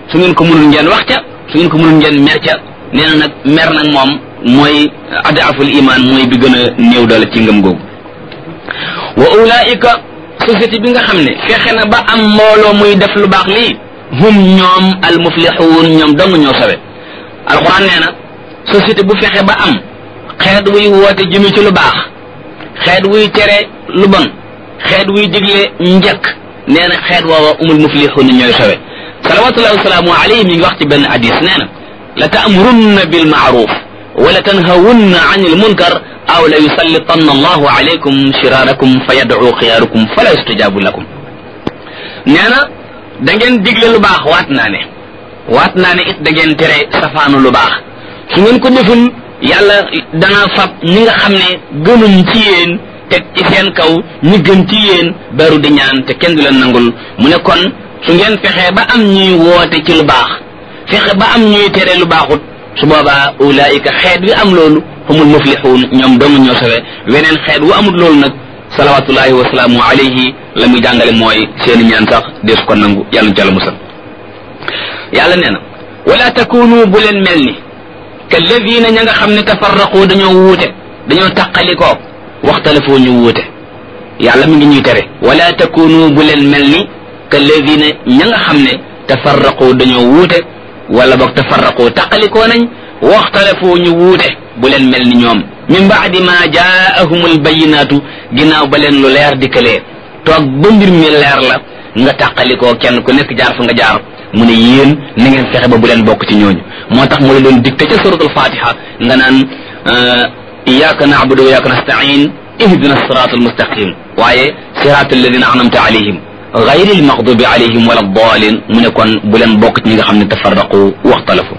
su ngeen ko mënul ngeen wax ca su ngeen ko mënul ngeen mer ca nee na nag mer nag moom mooy adaaful iman mooy bi gën a néew doole ci ngëm googu wa ulaika société bi nga xam ne fexe na ba am mbooloo muy def lu baax lii hum ñoom al muflixuun ñoom dong ñoo sawe alquran nee na société bu fexe ba am xeet wuy woote jëme ci lu baax xeet wuy tere lu bon xeet wuy digle njëkk nee na xeet woowa umul muflixuun ñooy sawe salawatullahi wasalaamu alayhi mi ngi wax ci benn hadis nee na la taamurunna bil maaruf wala tanhawunna an il munkar aw la yusallitanna allahu alaykum shiraarakum fa yadcu xiyaarukum fala yustajaabu lakum nee na da ngeen digle lu baax waat naa ne waat naa ne it da ngeen tere safaanu lu baax su ngeen ko deful yàlla dana fab ñi nga xam ne gënuñ ci yéen teg ci seen kaw ñi gën ci yéen beru di ñaan te kenn du leen nangul mu ne kon su ngeen fexee ba am ñuy woote ci lu baax fexe ba am ñuy tere lu baaxut su boobaa ulaayika xeet wi am loolu humul muflixuun ñoom dong ñoo sawe weneen xeet wu amul loolu nag salawatullahi wasalaamu alayhi la muy jàngale mooy seeni ñaan sax dees ko nangu yàlla ci yàlla musal yàlla nee na wala takunu bu leen mel ni kalladina ña nga xam ne tafarraqu dañoo wuute dañoo taqalikoo waxtalafoo ñu wuute yàlla mi ngi ñuy tere wala takunu bu leen mel ni kalladina ña nga xam ne tafarraqu dañoo wuute wala boog tafarraqu taqalikoo nañ waxtalafoo ñu wuute bu leen mel ni ñoom min baadi ma jaahum albayinaatu ginnaaw ba leen lu leer dikkalee toog ba mbir mi leer la nga tàqalikoo kenn ku nekk jaar fa nga jaar mu ne yéen na ngeen fexe ba bu leen bokk ci ñooñu moo tax mu la doon dicté ca suratul fatiha nga naan iyyaka na'budu wa iyyaka nasta'in ihdina sirata almustaqim waaye sirata alladina anamta alayhim gayri almaghdubi alayhim wala dalin mu ne kon bu leen bokk ci ñi nga xam ne tafarraqu waxtalafu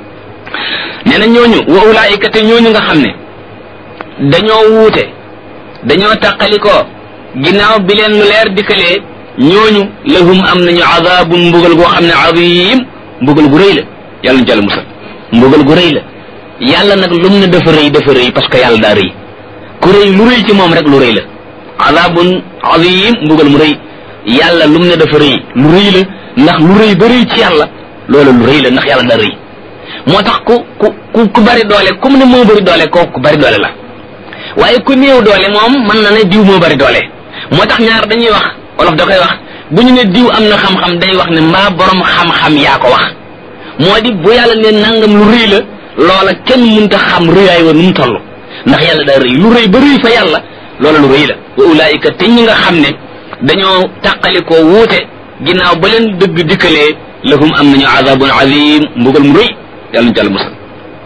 nee na ñooñu wa ulaayika te ñooñu nga xam ne dañoo wuute dañoo tàqalikoo ginnaaw bi leen lu leer dikkalee ñooñu lahum am nañu azabun mbugal goo xam ne azim mbugal gu rëy la yàlla ñu jàll musal mbugal gu rëy la yàlla nag lum ne dafa rëy dafa rëy parce que yàlla daa rëy ku rëy lu rëy ci moom rek lu rëy la azabun azim mbugal mu rëy yàlla lum ne dafa rëy lu rëy la ndax lu rëy ba rëy ci yàlla loola lu rëy la ndax yàlla daa rëy moo tax ku ku ku bari doole comme ne moo bari doole kooku ku bari doole la waaye ku néew doole moom mën na ne diw moo bari doole moo tax ñaar dañuy wax wolof da koy wax bu ñu ne diw am na xam-xam day wax ne mbaa borom xam-xam yaa ko wax moo di bu yàlla ne nangam lu rëy la loola kenn mënta xam rëyaay wa nu mu toll ndax yàlla daa rëy lu rëy ba rëy fa yàlla loola lu rëy la wa ulaayika te ñi nga xam ne dañoo tàqalikoo wuute ginnaaw ba leen dëgg dikkalee lahum am nañu azabun azim mbugal mu rëy yàlla ñu jàll musal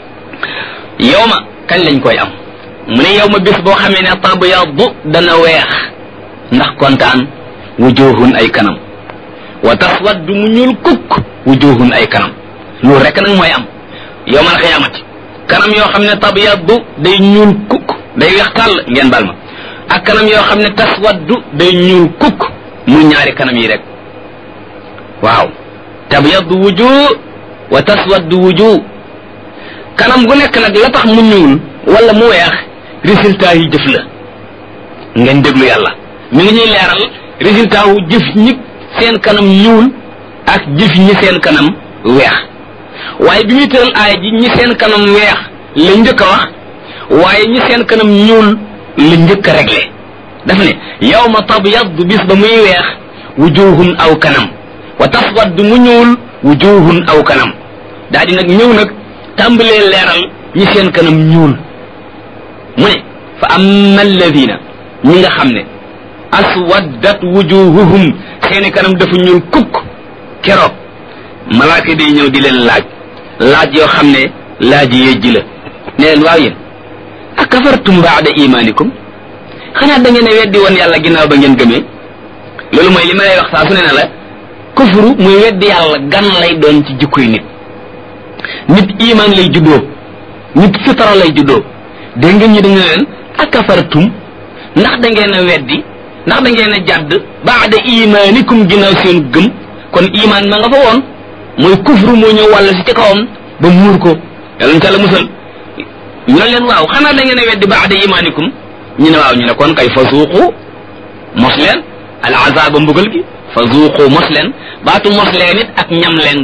yow ma kañ lañ koy am mu ne yow ma bés boo xamee ne tabyaddu dana weex ndax kontaan wujuhun ay kanam wa taswaddu mu ñuul kukk wujuhun ay kanam loolu rek nag mooy am yowmal xiyaamati kanam yoo xam ne tabyaddu day ñuul kukk day weex tàll ngeen bal ma ak kanam yoo xam ne taswaddu day ñuul kukk mu ñaari kanam yi rek waaw tabyaddu wujuh wa taswaddu wujuh kanam gu nekk nag la tax mu ñuul wala mu weex résultat yi jëf la ngeen déglu yàlla mi ngi ñuy leeral résultat wu jëf ñi seen kanam ñuul ak jëf ñi seen kanam weex waaye bi muy tëral aaya ji ñi seen kanam weex la njëkk a wax waaye ñi seen kanam ñuul la njëkk a réglé daf ne yawma tabyaddu bis ba muy weex wujuhun aw kanam wa taswaddu mu ñuul wujuhun aw kanam daa di nag ñëw nag tàmbalee leeral ñi seen kanam ñuul mu ne fa amma alladina ñi nga xam ne aswaddat wujuhuhum seeni kanam dafa ñuul kukk keroog malaaka day ñëw di leen laaj laaj yoo xam ne laaj yejji la ne leen waaw yéen akafartum baada imanikum xanaa da ngeen a weddi woon yàlla ginnaaw ba ngeen gëmee loolu mooy li ma lay wax saa su ne ne la kufru muy weddi yàlla gan lay doon ci jikkoy nit nit iman lay juddoo nit fitara lay juddoo dégg ngeen ñu dañu leen akafartum ndax da ngeen a weddi ndax da ngeen a jàdd baada imanikum ginnaaw seen gëm kon iman ma nga fa woon mooy kufru moo ñëw wàll si ci kawam ba muur ko yàlla ñu musal ñu ne leen waaw xanaa da ngeen a weddi baada imanikum ñu ne waaw ñu ne kon kay fa suuqu mos leen al azaba mbugal gi fa zuuqu mos leen baatu mos leen it ak ñam leen